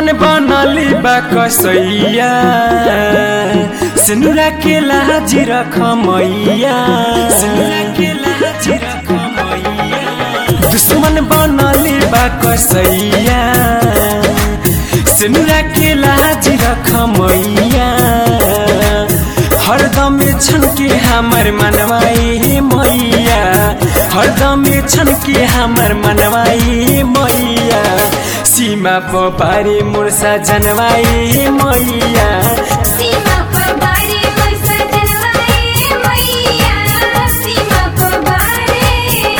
दुश्मन बनली बा कसैया सिनुरा के लाजी रख मैया सिनुरा के लाजी रख मैया दुश्मन बनली बा कसैया सिनुरा के लाजी रख मैया हरदम छन के हमर मनवाई मैया हरदम छन के हमर मनवाई मैया सीमा पारी मुर्सा जनवाई मैया सीमा पर बारे पैसा जनवाए मैया सीमा पर बारे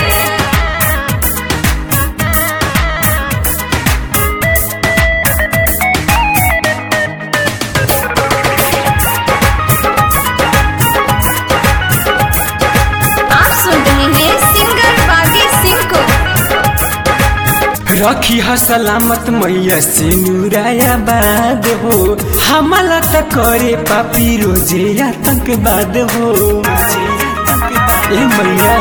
आप सुन रहे हैं सिंगर बागी सिंह को रखी ह सलामत मैया से नुराया बाद हो हमला त करे पापी रोजे आतंकवाद हो ए मैया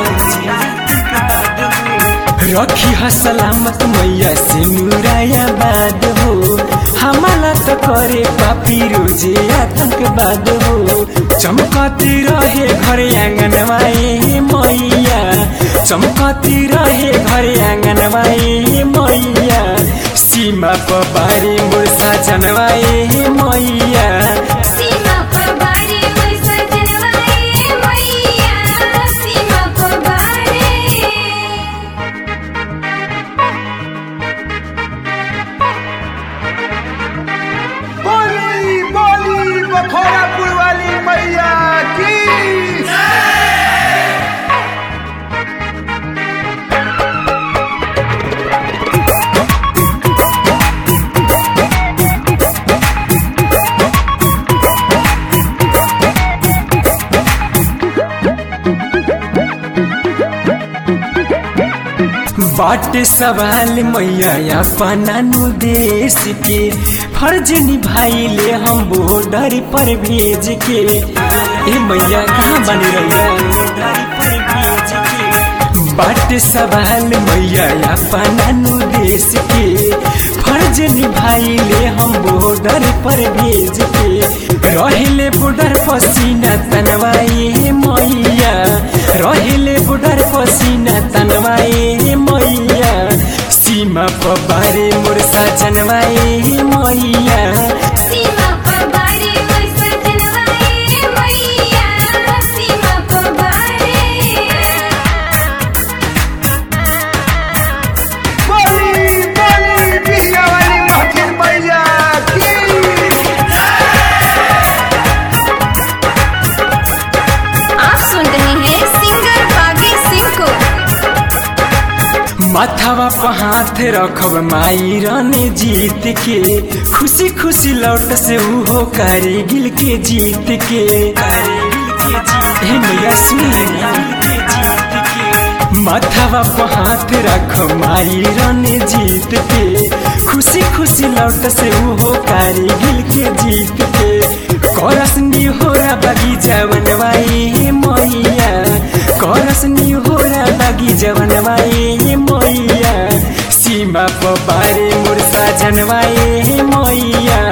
रखी ह सलामत मैया से नुराया बाद हो हमला त करे पापी रोजे आतंकवाद हो चमकती रहे घर आंगनवाई मैया चमकती रहे घर आंगनवाई मैया सीमा पबारी मुर्सा जनवाई मैया सीमा पर बारे पैसा जनवाए मैया सीमा पर बारे बोली बोली बखोरापुर वाली मैया की बाट सवाल मैया अपना नु देश के फर्ज निभाइले हम बॉर्डर पर भेज के ए मैया कहाँ बन रही बाट सवाल मैया अपना नु देश के फर्ज निभाइले हम बॉर्डर पर भेज के रहिले बॉर्डर पसीना तनवाई मैया रहिले बॉर्डर पसीना तनवाई मैया सीमा पबारे मुर्सा जनवाई मैया सीमा पर बारे पैसा जनवाए मैया सीमा पर बारे बोली बोली बिया वाली महफिल मैया की आप सुन रहे हैं सिंगर बागी सिंह को माथावा पर हाथ रखब माई रानी जीत के खुशी खुशी लौट से उहो गिल के जीत के हे मैया सुनी माथावा पर हाथ रख माई रानी जीत के खुशी खुशी लौट से उहो गिल के जीत के करसनी होरा बगीचा बनवाई मैया करसनी होरा बगीचा बनवाई मैया सीमा पबारे मुर्सा जनवाई मैया